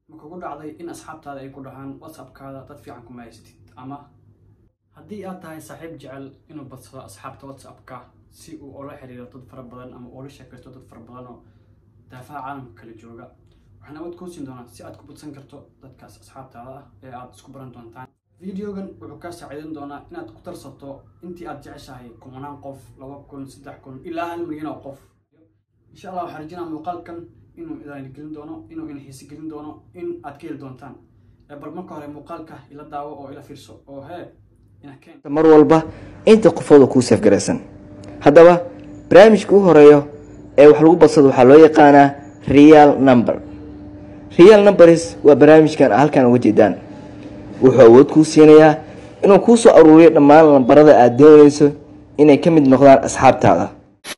ma kugu dhacday in asxaabtaada ay ku dhahaan whatsappkaada dad fiican kuma haysatid ama haddii aad tahay saaxiib jecel inuu badsado asxaabta whatsappka si uu ula xiriiro dad fara badan ama ula sheekaysto dad fara badan oo daafaha caalamka kala jooga waxaan awood kuu siin doonaa si aad ku badsan karto dadkaas asxaabtaada ah ee aad isku baran doontaan videogan wuxuu kaa saaciidan doonaa inaad ku darsato intii aad jeceshahay kumanaan qof laba kun saddex kun ilaa hal milyan oo qof insha allah waxaa rajinaa muuqaalkan inuu idaan gelin doono inuu ina xiisi gelin doono in aad ka heli doontaan ee bal marka hore muuqaalka ila daawo oo ila fiirso oo hee ina keen mar walba inta qofooda kuu safgaraysan haddaba barnaamijka u horeeyo ee wax lagu badsado waxaa loo yaqaanaa real number real numbers waa barnaamijkan a halkan uga jeedaan wuxuu awood kuu siinayaa inuu kuu soo aruuriyo dhammaan lambarada aad doonayso inay ka mid noqdaan asxaabtaada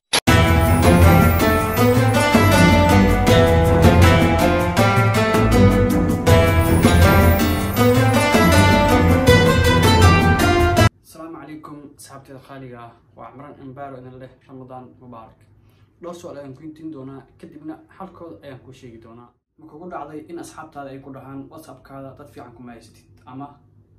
asalaamu calaykum asxaabteeda qaaliga ah waa cimraan embaaro idin leh ramadaan mubaarak dhowr su-aal ayaan ku intiin doonaa kadibna xalkooda ayaan kuu sheegi doonaa ma kugu dhacday in asxaabtaada ay ku dhahaan whatsappkaada dad fiican kuma haysatid ama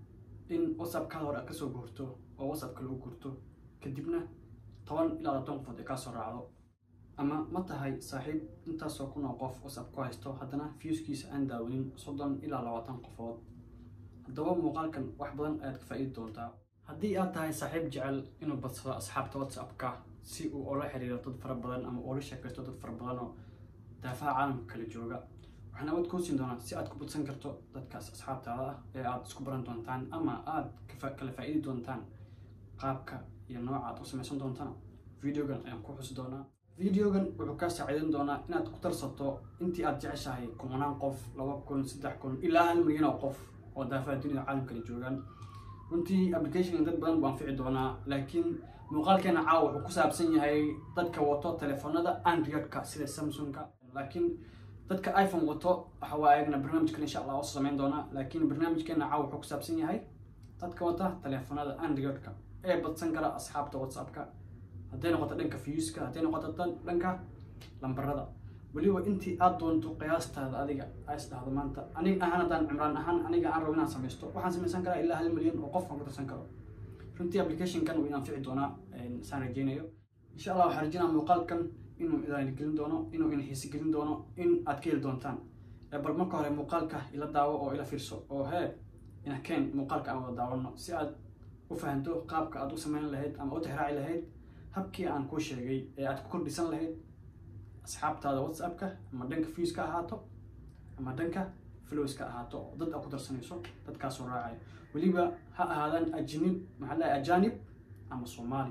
in whatsappkaada hore aad kasoo guurto oo whatsapp kale u guurto kadibna toban ilaa labaatan qofood ay kaa soo raacdo ama ma tahay saaxiib intaasoo kun oo qof whatsapp ku haysto haddana viewskiisa aan daawanin soddon ilaa labaatan qofood haddaba muuqaalkan wax badan ayaad ka faa'iidi doontaa haddii aad tahay saaxiib jecel inuu badsado asxaabta whatsappka si uu ula xiriiro dad fara badan ama ula sheekaysto dad fara badan oo daafaha caalamka kala jooga waxaan awood kuu siin doonaa si aad ku badsan karto dadkaas asxaabtaada ah ee aad isku baran doontaan ama aad kafa- kala faa'iidi doontaan qaabka iyo nooca aad u samaysan doontaan videogan ayaan ku xusi doonaa videogan wuxuu kaa saaciidan doonaa inaad ku darsato intii aad jeceshahay kumanaan qof laba kun saddex kun ilaa hal milyan oo qof oo daafaha dunida caalamka kala joogaan runtii applicationkan dad badan buu anfici doonaa laakiin muuqaalkeena caawa wuxuu ku saabsan yahay dadka wato telefoonada androidka sida samsungka laakiin dadka iphone wato waxa waa ayagana barnaamijkan insha allah oo samayn doonaa laakiin barnaamijkeena caawa wuxuu ku saabsan yahay dadka wata telefoonada androidka ee badsan kara asxaabta whatsappka hadday noqoto dhanka viewska hadday noqoto dan- dhanka lambarada weliba intii aad doonto qiyaastaada adiga ays dhahdo maanta aniga ahaan haddaan cimraan ahaan aniga aan rabo inaan samaysto waxaan samaysan karaa ilaa hal milyan oo qof aan ku darsan karo runtii applicationkan wuu inaan fici doonaa saan rajeynayo insha allah waxaa rajinaa muuqaalkan inuu idaan gelin doono inuu ina xiisi gelin doono in aad ka heli doontaan ee bal marka hore muuqaalka ila daawo oo ila fiirso oo hee ina keen muuqaalka aan wada daawano si aad u fahanto qaabka aad u samayn lahayd ama u tixraaci lahayd habkii aan kuu sheegay ee aad ku kordhisan lahayd asxaabtaada whatsappka ama dhanka viewska ahaato ama dhanka flowska ahaato oo dad aad ku darsanayso dadkaasoo raacaya weliba ha ahaadaan ajnib maxaa lahay ajanib ama soomaali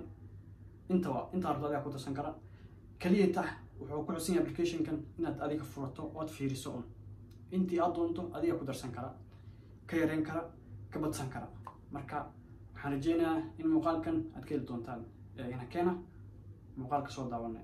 intaba intaa rabto adiga ku darsan kara kaliya tax wuxuu ku xusan yahay applicationkan inaad adiga furato ood fiiriso un intii aad doonto adiga ku darsan kara ka yareyn kara ka badsan kara marka waxaan rajeynayaa in muuqaalkan aad ka heli doontaan ee ina keena muuqaalka soo daawanay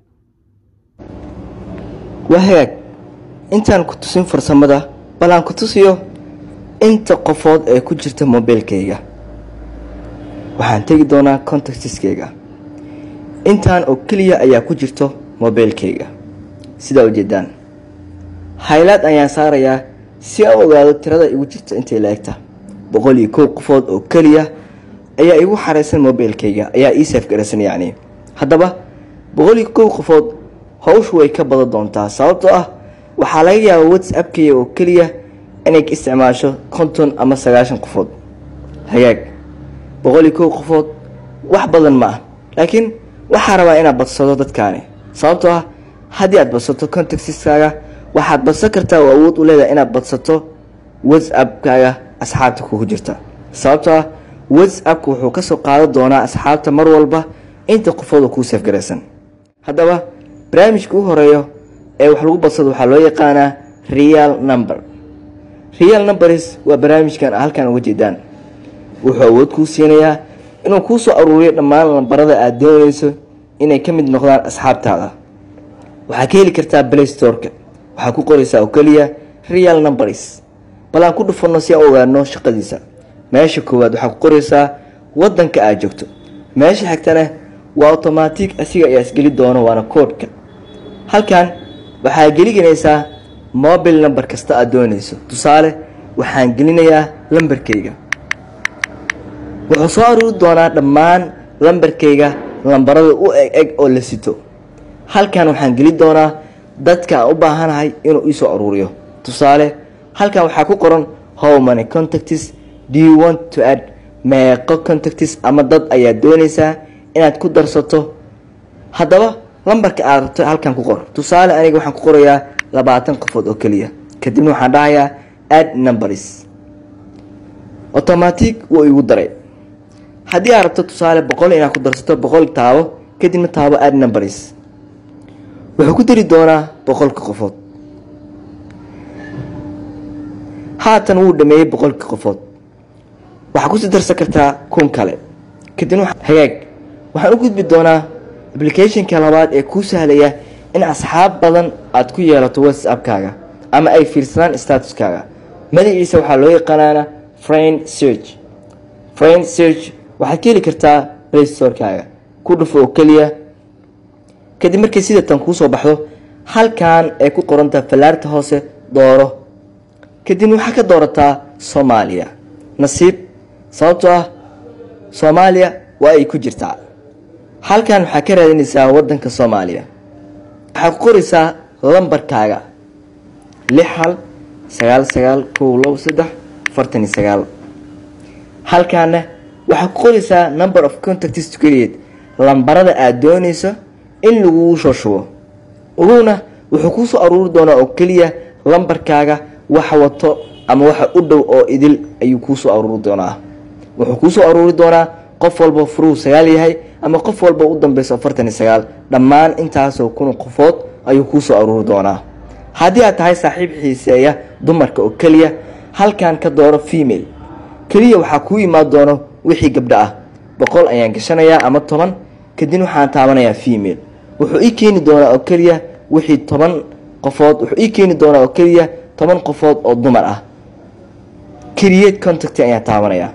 waa hagaag intaan ku tusin farsamada bal aan ku tusiyo inta qofood ee ku jirta mobiilkayga waxaan tegi doonaa contactiskayga intaan oo keliya ayaa ku jirto mobiilkayga sidaa ujeedaan haylaad ayaan saarayaa si aan u ogaado tirada igu jirta intay la-egta boqol iyo kow qofood oo keliya ayaa igu xaraysan mobiilkayga ayaa ii saafgaraysan yacni haddaba boqol iyo kow qofood hawshu way ka badan doontaa sababtoo ah waxaa laga yaabaa whatsappkaya oo keliya inay ka isticmaasho konton ama sagaashan qofood hagaag boqol iyo kow qofood wax badan ma ah laakiin waxaa rabaa inaad badsado dadkaani sababtoo ah haddii aad badsato contactiskaaga waxaad badsan kartaa oo awood u leedahay inaad badsato whatsappkaaga asxaabta kugu jirta sababtoo ah whatsappka wuxuu kasoo qaadan doonaa asxaabta mar walba inta qofooda kuu safgaraysan haddaba barnaamijka u horeeyo ee wax lagu badsado waxaa loo yaqaanaa real number real numbers waa barnaamijkan a halkan uga jeedaan wuxuu awood kuu siinayaa inuu kuu soo aruuriyo dhammaan lambarada aad doonayso inay ka mid noqdaan asxaabtaada waxaa ka heli kartaa play storeka waxaa ku qoraysaa oo keliya real numbers bal aan ku dhufanno si aan u ogaano shaqadiisa meesha koowaad waxaa ku qoraysaa wadanka aad joogto meesha xigtana waa automatic asiga ayaa isgeli doono waana koodhka halkan waxaa geliganaysaa mobile number kasta aad doonayso tusaale waxaan gelinayaa lambarkayga wuxuu soo aruuri doonaa dhammaan lambarkayga lambarada u eg eg oo la sito halkan waxaan geli doonaa dadka aan u baahanahay inuu iisoo aruuriyo tusaale halkan waxaa ku qoran how many contacts do you want to add meeqo contacts ama dad ayaa doonaysaa inaad ku darsato haddaba lambarka aad rabto halkan ku qor tusaale aniga waxaan ku qorayaa labaatan qofood oo keliya kadibna waxaan dhahayaa add numbers automatic wuu igu daray haddii aad rabto tusaale boqol inaad ku darsato boqol taabo kadibna taabo add numbers wuxuu ku dari doonaa boqolka qofood haatan wuu dhameeyey boqolka qofood waxaa kusii darsan kartaa kun kale kadibna hagaag waxaan u gudbi doonaa applicationka labaad ee kuu sahlaya in asxaab badan aad ku yeelato whatsappkaaga ama ay fiirsadaan statuskaaga magaciisa waxaa loo yaqaanaana friend search friend search waxaad ka heli kartaa playstorkaaga ku dhufo oo keliya kadib markay sida tan kuusoo baxdo halkan ay ku qorantaa fallaarta hoose dooro kadibna waxaa ka doorataa soomaaliya nasiib sababtoo ah soomaaliya waa ay ku jirtaa halkan waxaa ka raadinaysaa wadanka soomaaliya waxaa ku qoraysaa lambarkaaga lix hal sagaal sagaal kow labo saddex afartan iyo sagaal halkaana waxaa ku qoraysaa number of contacts to create lambarada aada doonayso in lagugu soo shubo uguna wuxuu kuusoo aruuri doonaa oo keliya lambarkaaga waxa wato ama waxa u dhow oo idil ayuu kuusoo aruuri doonaa wuxuu kuusoo aruuri doonaa qof walba furuhu sagaal yahay ama qof walba u dambeyso afartan iyo sagaal dhammaan intaasoo kun qofood ayuu kuusoo aruuri doonaa haddii aad tahay saaxiib xiiseeya dumarka oo keliya halkan ka dooro female keliya waxaa kuu imaan doono wixii gabdho ah boqol ayaan gashanayaa ama toban kadibna waxaan taabanayaa female wuxuu ii keeni doonaa oo keliya wixii toban qofood wuxuu ii keeni doonaa oo keliya toban qofood oo dumar ah create contact ayaan taabanayaa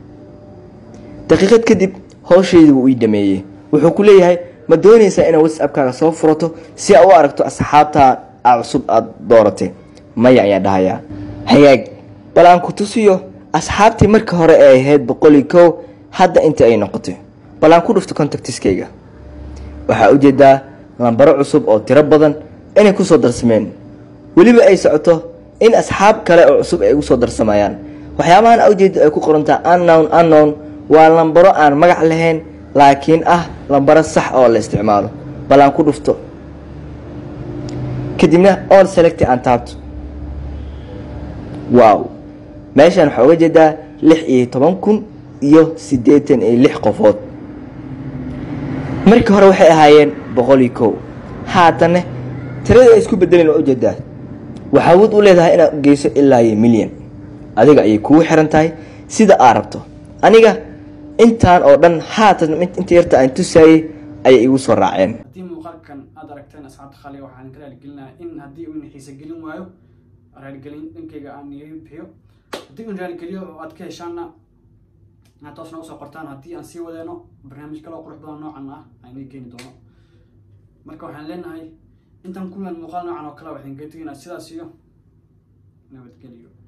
daqiiqad kadib howshaydi wuu ii dhameeyey wuxuu ku leeyahay ma doonaysaa inaad whatsappkaaga soo furato si aad u aragto asxaabta a cusub aada dooratay maya ayaan dhahayaa hagaag bal aan ku tusiyo asxaabtii marka hore ee ahayd boqol iyo kow hadda inta ay noqotay bal aan ku dhufto contactiskayga waxaa ujeedaa lambaro cusub oo tiro badan inay kusoo darsameen weliba ay socoto in asxaab kale oo cusub ay ugu soo darsamayaan waxyaabahan ujeeda ay ku qorantaa unknown unknown waa lambaro aan magac lahayn laakiin ah lambaro sax oo la isticmaalo bal aan ku dhufto kadibna all select aan taabto wow meeshaan waxaa uga jeedaa lix iyo toban kun iyo siddeetan iyo lix qofood markii hore waxay ahaayeen boqol iyo kow haatanne tirada ay isku bedeleen waa ujeedaa waxaa awood u leedahay inaad u geyso ilaa iyo milyan adiga ayay kugu xiran tahay sida aad rabto aniga intaan oo dhan haatan inta yarta aan tusaayey ayay igu soo raaceen haddii muuqaalkan aad aragteen asxaabta khaliga waxaan ka raaligelinayaa in haddii uuna xiise gelin waayo raaligelin dhankayga aan iga bixiyo haddii uun raaligeliyo oo aad ka heshaanna inaad toosna usoo qortaan haddii aan sii wadeeno barnaamij kaloo qurux badan noocan ah aan ii keeni doono marka waxaan leenahay intaan kulan muuqaal noocan oo kale waxaan geetegaynaa sidaas iyo nabadgeliyo